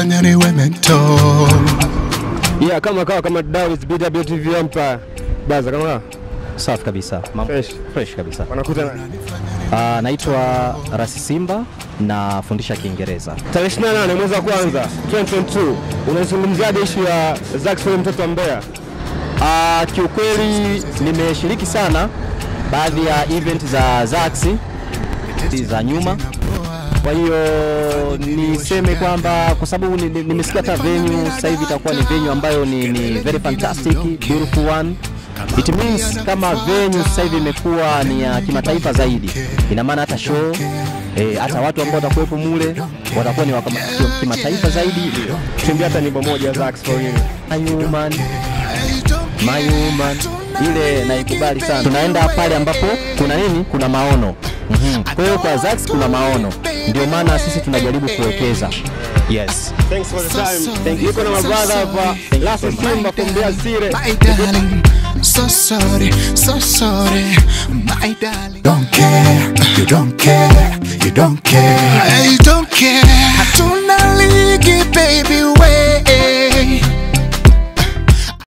unanifanya niwe mental Yeah, kama kawa kama Dawis BWTV Empire. Baza kama kawa. Safi kabisa. Mambo Fresh. fresh kabisa. Wanakuta na Uh, naitwa Rasi Simba nafundisha Kiingereza. tarehe 28 mwezi wa kwanza 2022 unazungumziaje ishu ya Zaxford mtoto wa Mbeya? Uh, kiukweli nimeshiriki sana baadhi ya event za Zax za nyuma, kwa hiyo niseme kwamba kwa sababu ni- ni- nimesikia hata venue sasa hivi itakuwa ni venue ambayo ni, ni very fantastic beautiful one It means kama venue sasa hivi imekuwa ni ya kimataifa zaidi, ina maana hata show eh, hata watu ambao watakuwepo mule watakuwa ni wa kama- ki- kimataifa zaidi. Tumbia hata nyimbo moja ya Zaxford hivi. My woman, my woman, ile naikubali sana. Tunaenda pale ambapo kuna nini? Kuna maono. Mhm. Kwa hiyo kwa Zax kuna maono, ndio maana sisi tunajaribu kuwekeza. Yes. Thanks for the time. Thank you. Niko na mabrother hapa. Last Simba from Mbeya City. My darling, so sorry, so sorry, my darling. Don't care, you don't care, you don't care. I don't care. I don't